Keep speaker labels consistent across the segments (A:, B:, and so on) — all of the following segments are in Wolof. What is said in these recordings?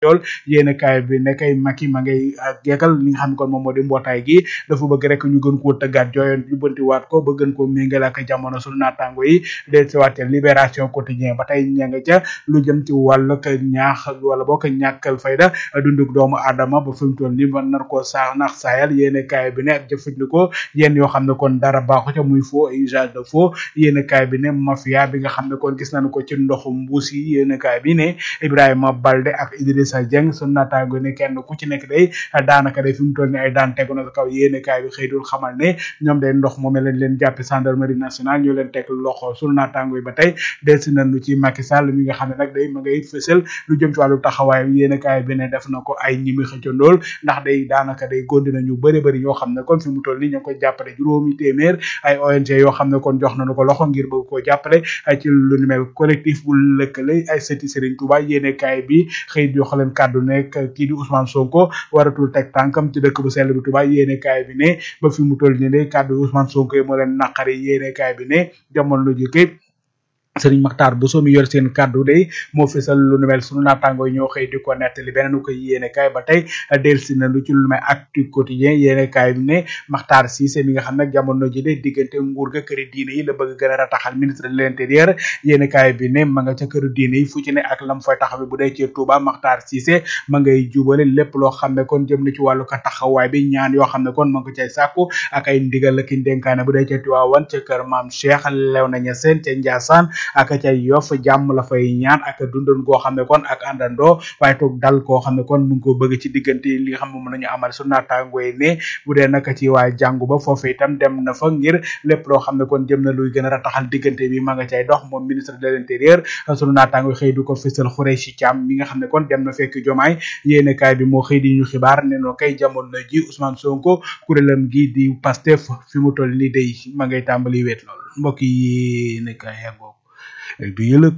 A: lool yéen kaay bi ne kay Macky ma ngay geekal li nga xam ne kon moom moo di mbootaay gi dafa bëgg rek ñu gën koo tëggaat jooyoon jubbanti waat ko ba gën koo méngale ak jamono sunu naataango yi del si waatee libération quotidien ba tey ña nga ca lu jëm ci wàllu ñaax wala boo ko ñàkkal fayda dunduk doomu aadama ba fi mu toll nii mën nar koo saax nax saayal yéen kaay bi ne ak jëfandikoo yéen yoo xam ne kon dara baaxu ca muy faux usage de faux yéen kaay bi ne mafia bi nga xam ne kon gis nañu ko ci ndoxu mbuus yi yéen kaay bi ne Ibrahima Balde ak Idrissa Dieng sunu naataango ne kenn ku ci nekk day daanaka day fi mu toll nii ay daan tegu na kaw yéen kaay bi xëy dul xamal ne ñoom day ndox moom lañ leen jàppe gendarmerie nationale ñoo leen teg loxo sunu naataango yi ba tey delsi nañu ci Macky Sall mi nga xam ne nag day ma ngay fësal lu jëm ci wàllu taxawaay yéen kaay bi ne def na ko ay ñimi xëccandool ndax day daanaka day gondi nañu bëri bëri ñoo xam ne kon fi mu toll nii ñoo koy jàppale juróomi téeméer ay ONG yoo xam ne kon jox nañu ko loxo ngir bëgg koo jàppale ci lu ni mel collectif bu lëkkale ay sëti Serigne Touba yéene kaay bi xëy jox leen kàddu nekk kii di Ousmane Sonko waratul teg tànkam ci dëkk bu sell bi Touba yéene kaay bi ne ba fi mu toll nii de kàddu Ousmane Sonko yi moo leen naqari yéene kaay bi ne jamono lu jëkke Sëriñ Maxtaar bu soo mi yor seen kàddu day moo fesal lu nu mel sunu naataango yi ñoo xëy di ko nettali beneen ko yéene kaay ba tey delsi na lu ci lu mel actu quotidien yéene kaay bi ne Maxtaar Cissé mi nga xam nag jamono ji de diggante nguur ga këri diine yi la bëgg gën a rataxal ministre de l'intérieur yéene kaay bi ne ma nga ca këru diine yi fu ci ne ak lam fay taxawe bu dee ci Touba Maxtaar Cissé ma ngay jubale lépp loo xam ne kon jëm na ci wàllu ko taxawaay bi ñaan yoo xam ne kon ma ngi ko cay sàkku ak ay ndigal la ki dénkaane bu dee ca Tiwaawan ca kër maam Cheikh Léona Niassène ca Ndiassane ak ca yof jàmm la fay ñaan ak dundoon goo xam ne kon ak àndandoo waaye toog dal koo xam ne kon mu ngi ko bëgg ci diggante li nga xam ne moom nañu amal su naataango yi ne bu dee naka ci waa jàngu ba foofu itam dem na fa ngir lépp loo xam ne kon jëm na luy gën a rataxal diggante bi ma nga cay dox moom ministre de l'intérieur sunu naataango xëy du ko fësal Khoureychi Thiam mi nga xam ne kon dem na fekk jomaay yéene kaay bi moo xëy di ñu xibaar ne noo kay jamono ji Ousmane Sonko kuréelam gi di Pastef fi mu toll ni day ma ngay tàmbali wéet lool mbokk yi ne kaay yàggoo du yëlëg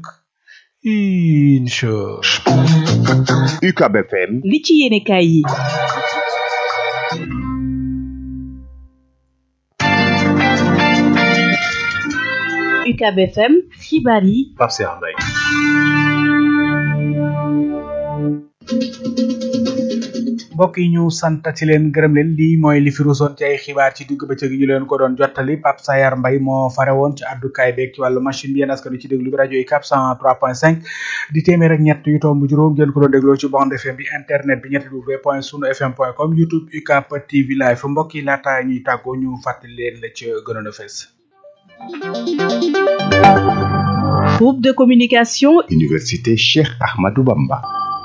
A: incha
B: UCAB FM
C: li ci yéene kaay yi UCAB FM xibaar yi
B: Pape Cheikh Mbaye
A: mbokk yi ñu sant ci leen gërëm leen lii mooy li fi ruusoon ci ay xibaar ci digg bëccëg gi ñu leen ko doon jottali Pape Sayar Mbay moo fare woon ci àddukaay beeg ci wàllu machine bi yéen askan wi ci déglu bi rajo yi cap 103.5 di téeméer ak ñett yu tomb juróom ngeen ko doon dégloo ci bande FM bi internet bi ñetti w point sunu fm point com youtube UCAP TV live mbokk yi laata ñuy tàggoo ñu fàttali leen la ci gënoon a fees
C: groupe de communication
B: Université Cheikh Ahmadou Bamba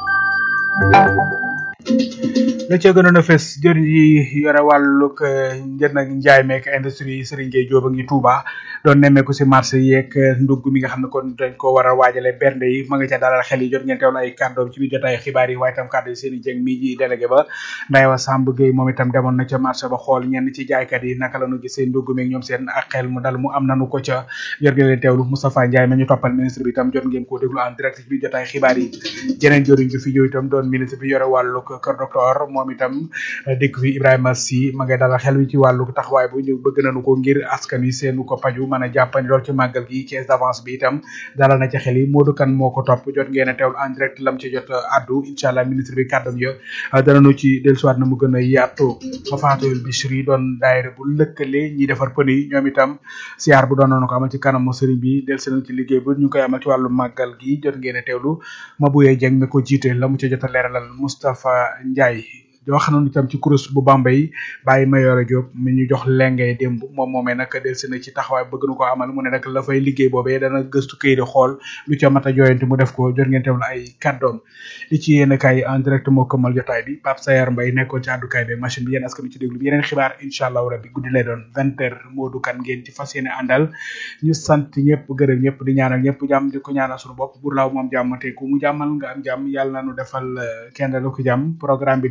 A: la ca gënoon a fes jëriñ yi yore wàllug njënd ak njaay meek industrie Serigne Gueye Diop a ngi Touba doon nemmeeku si marché yeeg ndugg mi nga xam ne kon dañ ko war a waajale bernde yi ma nga ca dalal xel yi jot ngeen teewlu ay kàddoom ci biir jotaay xibaar yi waaye itam kàddu yi seen i jëng mi ji délégué ba Ndayewa Samb Gueye moom itam demoon na ca marché ba xool ñenn ci jaaykat yi naka la ñu gisee ndugg meeg ñoom seen ak xel mu dal mu am nanu ko ca jot ngeen leen teewlu Moustapha Ndiaye ma ñu toppal ministre bi itam jot ngeen koo déglu en direct ci biir jotaay xibaar yi jeneen joriñ bi fi ñëw itam doon ministre bi yore wàllug kër docteur moom itam dëkk fi Ibrahima Sy ma ngay dalal xel wi ci wàllu taxawaay bu ñu bëgg nañu ko ngir askan wi seenu ko paju mën a jàppandi lool ci màggal gi caisse d'avance bi itam dalal na ci xel yi Modou Kane moo ko topp jot ngeen a teewlu en direct lam ci jot addu incha allah ministre bi kàddam ya danañu ci dellusiwaat na mu gën a yaatu Fafatul Bichri doon daayira bu lëkkale ñi defar pën yi ñoom itam siyaar bu doon nañu ko amal ci kanamu sëriñ bi dellusi nañ ci liggéey bu ñu koy amal ci wàllu màggal gi jot ngeen a teewlu Mabouye Dieng mi ko jiite la mu ca jot a leeralal Moustapha Ndiaye wax nañu itam ci kurus bu Bambey bàyyi Mayoro Diop mi ñu jox lengay démb moom moomee nag delsi na ci taxawaay bëgg na ko amal mu ne nag la fay liggéey boobee dana gëstu këy di xool lu ca mat a jooyante mu def ko jot ngeen teewlu ay kàddoom li ci yéen kaay en direct moo këmmal jotaay bi Pape Sayar Mbaye nekkoon ci àddukaay bi machine bi yéen askan wi ci déglu bi yeneen xibaar incha allahu rabbi guddi lay doon vingt heures Modou Kane ngeen ci fas yéene àndal ñu sant ñëpp gërëm ñëpp di ñaanal ñëpp jàmm di ko ñaanal suñu bopp bur laaw moom jàmm te ku mu jàmmal nga am jàmm yàlla na nu defal kenn lu ko jàmm programme bi day wéy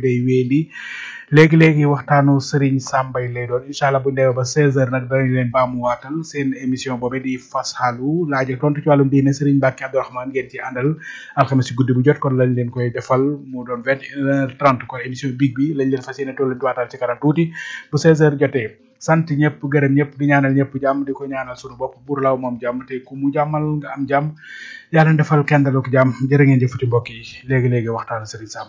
A: indi léegi léegi waxtaanu Serigne Sambay lay doon incha allah bu ñu demee ba 16h nag danañ leen baamuwaatal seen émission boobu di fas xaalu laaj ak tontu ci wàllum diine Serigne Mbacke Abdourahmane ngeen ci àndal alxames ci guddi bu jot kon lañ leen koy defal mu doon 21h30 kon émission big bi lañ leen fas yéene toll leen waatal ci kanam tuuti bu 16h jotee. sant ñëpp gërëm ñëpp di ñaanal ñëpp jàmm di ko ñaanal sunu bopp buur law moom jàmm te ku mu jàmmal nga am jàmm yàlla defal kenn daluk jàmm jërë ngeen jëfati mbokk yi léegi léegi waxtaan Serigne Sam